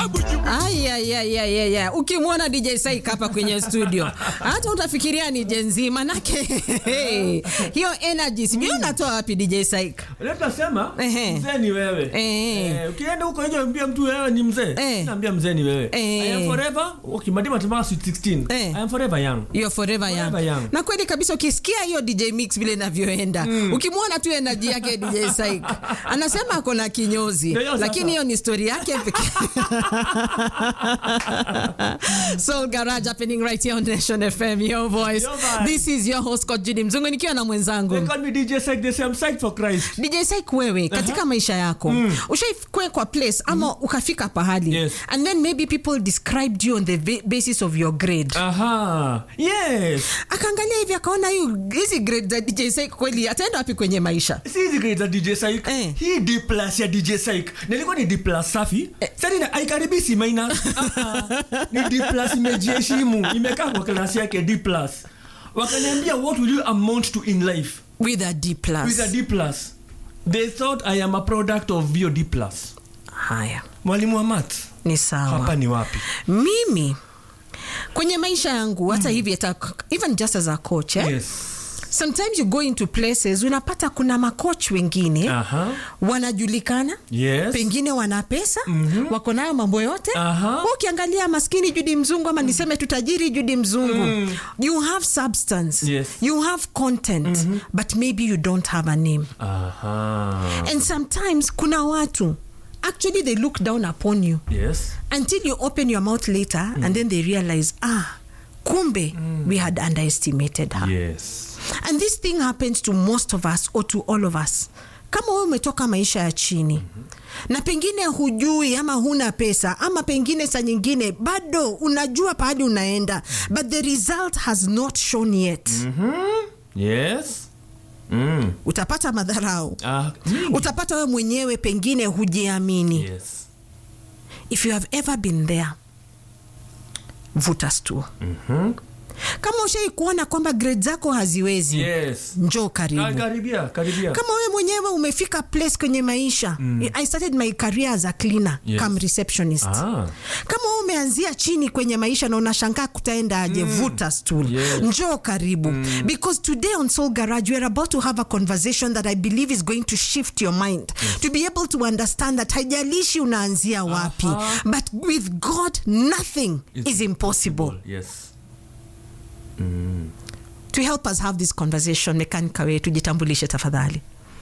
Ayayayayaya, ukimwona DJ Saik hapa kwenye studio hata utafikiria ni jenzi, manake hiyo energy sijui unatoa wapi DJ Saik? Unaposema Ehe. mzee ni wewe. Ehe. Eh, ukienda huko nje ambia mtu wewe ni mzee. Eh. Naambia mzee ni wewe. Eh. I am forever ukimadima tumaka sweet 16. Eh. I am forever young. You're forever young. Forever young. Na kweli kabisa ukisikia hiyo DJ mix vile inavyoenda ukimwona tu energy yake DJ Saik anasema ako na kinyozi, Ndio hiyo sasa. lakini hiyo ni story yake pekee. Soul Garage happening right here on Nation FM, your voice. Your vibe. This is your host Coach Judy Mzungu nikiwa na mwenzangu They call me DJ Sek, they say I'm psyched for Christ. DJ Saik, wewe katika maisha yako mm. ushaikwe kwa place ama ukafika pahali Yes. and then maybe people described you on the ba- basis of your grade Aha. Yes. akaangalia hivi akaona hiyo hizi grade za DJ Saik kweli ataenda wapi kwenye maisha Si hizi grades za DJ Saik. Eh. Hii D plus ya DJ Saik. Nilikuwa ni D plus safi. Sasa ina haikaribisi minus. Ah, ah. Ni D plus imejiheshimu. Imekaa kwa klasi yake D plus. Wakaniambia what will you amount to in life? with a D plus. With a D plus. They thought I am a product of your D plus. haya Mwalimu wa math. ni sawa Hapa ni wapi? mimi kwenye maisha yangu hata hivi hata even just as a coach eh? Yes. sometimes you go into places unapata kuna makoch wengine Aha. wanajulikana Yes. pengine wana pesa mm-hmm. wako nayo mambo yote Aha. Wewe ukiangalia maskini judi mzungu ama niseme tu tajiri judi mzungu mm. you have substance Yes. you have content mm-hmm. but maybe you don't have a name Aha. and sometimes kuna watu actually they look down upon you Yes. until you open your mouth later mm. and then they realize ah kumbe mm. we had underestimated her Yes. and this thing happens to most of us or to all of us kama wewe umetoka maisha ya chini mm-hmm. na pengine hujui ama huna pesa ama pengine saa nyingine bado unajua pahali unaenda but the result has not shown yet Yes. Mm. utapata madharau Ah, mingi. utapata wewe mwenyewe pengine hujiamini Yes. if you have ever been there vuta stool Mhm. kama ushai kuona kwamba grade zako haziwezi Yes. njoo Ah, karibu karibia, karibia. kama wewe mwenyewe umefika place kwenye maisha mm. i started my career as a cleaner Yes. come receptionist Ah. kama wewe umeanzia chini kwenye maisha na unashangaa kutaenda aje vuta stool Yes. njoo karibu because today on soul garage we are about to have a conversation that i believe is going to shift your mind to be able to understand that haijalishi unaanzia wapi Aha. but with god nothing It's is impossible Yes. to help us have this conversation mekanika wetu jitambulishe tafadhali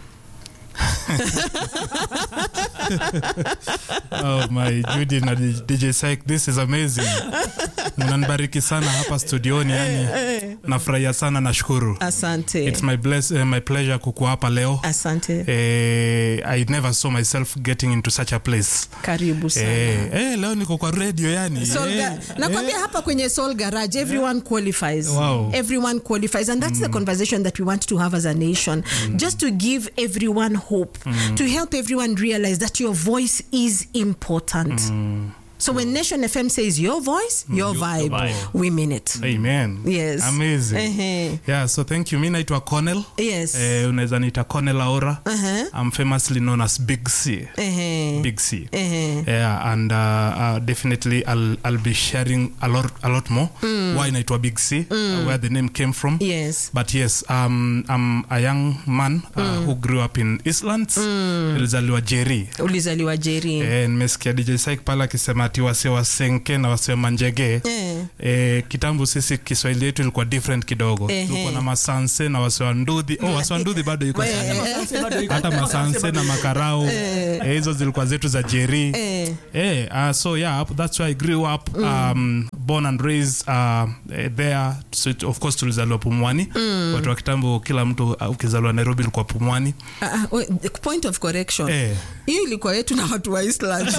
Oh my Judy na DJ Syke, this is amazing. Mnanibariki sana hapa studioni yani. Nafurahia sana nashukuru. asante It's my bless, uh, my pleasure kukuwa hapa leo. asante Eh, I never saw myself getting into such a place. karibu sana Eh, eh, leo niko kwa radio yani. Soul Eh, Ga- nakwambia hapa kwenye soul garage everyone qualifies Wow. everyone qualifies and that's the conversation that we want to have as a nation just to give everyone hope to help everyone realize that your voice is important so when nation fm says your voice your vibe, vibe. we mean it Amen. Yes. Amazing. Ehe. Yeah, so thank you. Mi naitwa Cornell. yes Eh, unaweza niita Cornell Aora. Uh-huh. I'm famously known as Big C. Ehe. Big C. Ehe. Yeah, and uh, uh, definitely I'll, I'll be sharing a lot, a lot more why naitwa Big C, uh, where the name came from. yes But yes, um, I'm a young man uh, who grew up in Eastlands. Nilizaliwa Jeri. ulizaliwa jeri Eh, nimesikia DJ Syke pale akisema ati wase wa Senke na wase wa Manjege. Eh. Eh, kitambo sisi Kiswahili yetu ilikuwa different kidogo. Ehe. Tulikuwa na Masanse na wase wa Ndudhi. Oh, wase wa Ndudhi bado yuko sana Sasa bado iko- hata masanse na makarau eh, hizo zilikuwa zetu za jeri Eh. eh, uh, so yeah that's why i grew up um, born and raised uh, eh, there so it, of course tulizaliwa pumwani watu wa kitambo kila mtu uh, ukizaliwa nairobi ilikuwa pumwani Ah, ah, wait, point of correction eh, hiyo ilikuwa yetu na watu wa Island.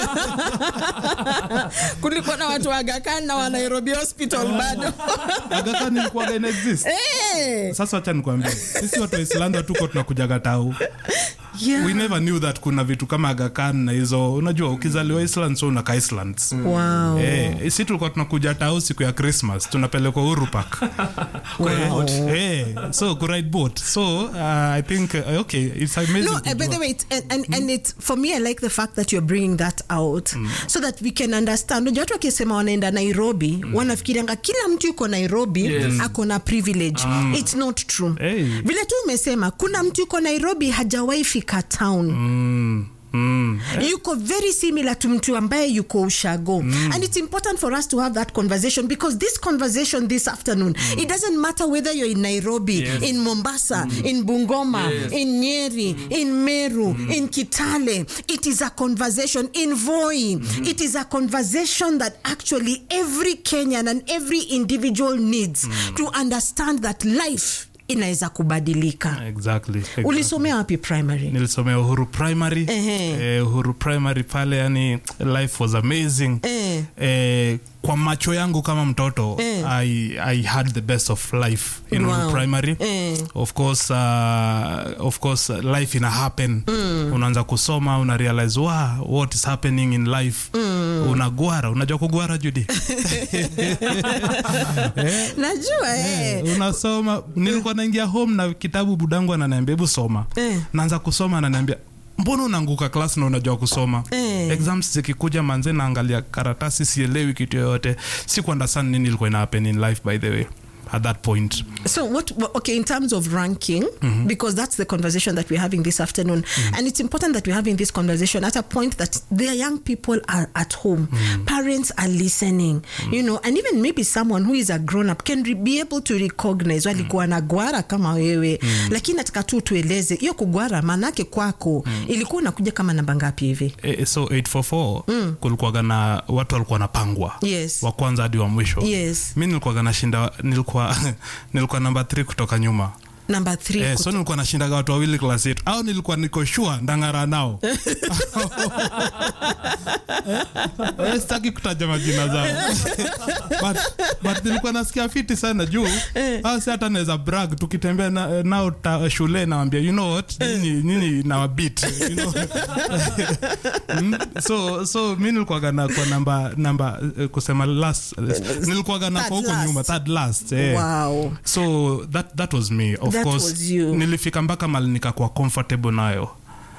kulikuwa na watu wa Aga Khan na wa Nairobi Hospital bado Aga Khan ilikuwaga ina exist Eh, sasa wacha nikwambie sisi watu wa islanda tuko tunakujaga tau Yeah. we never knew that kuna vitu kama Aga Khan na hizo unajua ukizaliwa Iceland so unakaa Icelands wow. Eh, si tulikuwa tunakuja tao siku ya Christmas tunapelekwa Uhuru Park. Wow. Eh, so kuride boat. So uh, I think uh, okay, it's amazing. No, uh, by kujua. the way, it, and, and, and it's for me, I like the fact that you're bringing that out so that we can understand. Unajua watu wakisema wanaenda Nairobi wanafikirianga kila mtu yuko Nairobi Yes. ako na privilege. It's not true. Hey. Vile tu umesema kuna mtu yuko Nairobi hajawahi fika town. Mm, mm. yuko very similar to mtu ambaye yuko ushago and it's important for us to have that conversation because this conversation this afternoon it doesn't matter whether you're in nairobi Yes. in mombasa in bungoma Yes. in nyeri in meru in kitale it is a conversation in voi it is a conversation that actually every kenyan and every individual needs to understand that life inaweza kubadilika Exactly. exactly. ulisomea wapi primary nilisomea uhuru primary Ehe. eh, uhuru primary pale yani life was amazing Eh. eh, kwa macho yangu kama mtoto Eh. I, i had the best of life in Wow. uhuru primary Eh. of course uh, of course uh, life ina happen unaanza kusoma una realize wow, what is happening in life unagwara unajua kugwara judi najua eh. Eh, unasoma nilikuwa naingia home na kitabu budangu ananiambia hebu soma Eh. naanza kusoma ananiambia mbona unaanguka klas na unajua kusoma Eh. exams zikikuja manze naangalia karatasi sielewi kitu yoyote si kuunderstand nini ilikuwa ina happen in life by the way at that point So what? wha- Okay, in terms of ranking, because that's the conversation that we're having this afternoon, and it's important that we're having this conversation at a point that the young people are at home, parents are listening, you know, and even maybe someone who is a grown up can re- be able to recognize walikuwa na gwara kama wewe, lakini nataka tu tueleze hiyo kugwara maanake kwako ilikuwa unakuja kama namba ngapi hivi? e, so 844 mm. kulikuwaga na watu walikuwa wanapangwa Yes. wa kwanza hadi wa mwisho Yes. mi nilikuwaga nashinda nilikuwa nilikuwa namba 3 kutoka nyuma Number three. Eh, kut- so nilikuwa nashindaga watu wawili klasi yetu au nilikuwa niko shua ndang'ara nao Eh, sitaki kutaja majina zao but, but nilikuwa nasikia fiti sana juu au si hata naweza brag tukitembea na, nao ta, shule nawambia you know what nyinyi nyinyi na wabit you know? Mm, so so mi nilikuwaga na kwa namba namba eh, kusema last nilikuwaga na Third kwa huko last. nyuma third last eh. Wow. so that, that was me of That course was you. nilifika mpaka mali nikakuwa comfortable nayo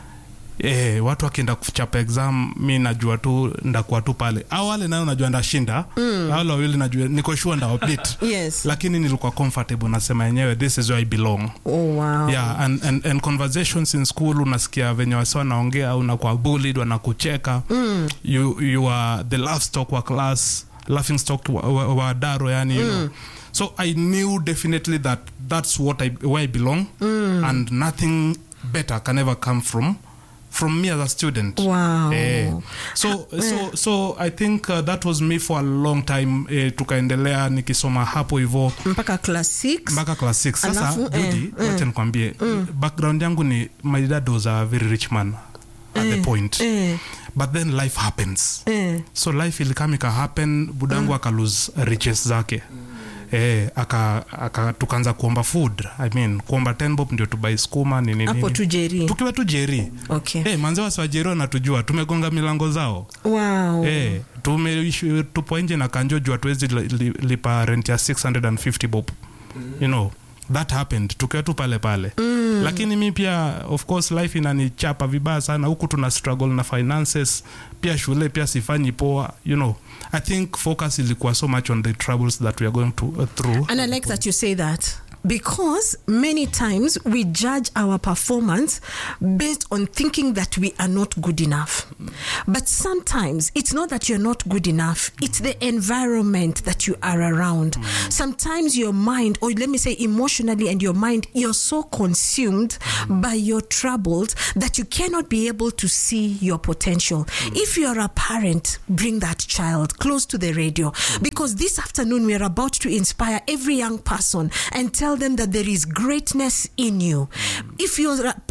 Eh, watu wakienda kuchapa exam mi najua tu ndakuwa tu pale au wale nayo najua ndashinda mm. wale wawili najua niko sure ndawapit Yes. lakini nilikuwa comfortable nasema yenyewe this is where I belong Oh wow. yeah and, and, and conversations in school unasikia venye wasi wanaongea unakuwa bullied wanakucheka mm. you, you are the laugh stock wa class laughing stock wa, wa, wa daro yani you know. so i knew definitely that that's what I, where i belong mm. and nothing better can ever come from from me as a student Wow. Eh, so, so, so i think uh, that was me for a long time eh, tukaendelea nikisoma hapo hivo mpaka class 6 mpaka class 6 sasa Alafu, eh, Judy, wacha nikwambie background yangu ni my dad was a very rich man at the point eh. but then life happens Eh. so life ilikam ika happen budangu aka lose riches zake Eh, aka, aka tukaanza kuomba food i mean kuomba 10 bob ndio tubai skuma nini hapo nini tu jeri tukiwa tu jeri okay. hey, manze wasiwajeri wanatujua tumegonga milango zao wow. Eh, tumeishi tupo nje na kanjo juu hatuwezi li, li, lipa rent ya 650 bob you know that happened tukiwa tu pale pale mm. lakini mi pia of course life inanichapa vibaya sana huku tuna struggle na finances pia shule pia sifanyi poa you know i think focus ilikuwa so much on the troubles that we are going to, uh, through And I like that you say that because many times we judge our performance based on thinking that we are not good enough. But sometimes it's not that you're not good enough, it's the environment that you are around. Sometimes your mind, or let me say emotionally, and your mind, you're so consumed by your troubles that you cannot be able to see your potential. If you're a parent, bring that child close to the radio because this afternoon we are about to inspire every young person and tell them that there is greatness in you. If you're a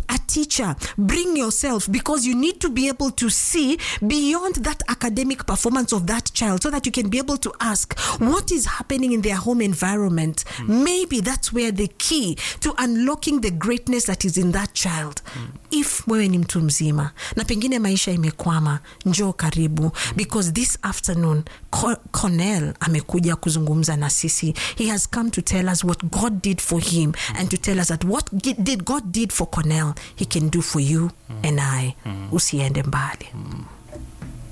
a teacher bring yourself because you need to be able to see beyond that academic performance of that child so that you can be able to ask what is happening in their home environment maybe that's where the key to unlocking the greatness that is in that child if wewe ni mtu mzima na pengine maisha imekwama njoo karibu because this afternoon Co- cornell amekuja kuzungumza na sisi he has come to tell us what god did for him and to tell us that what gi- did god did for cornell he can do for you and i usiende mbali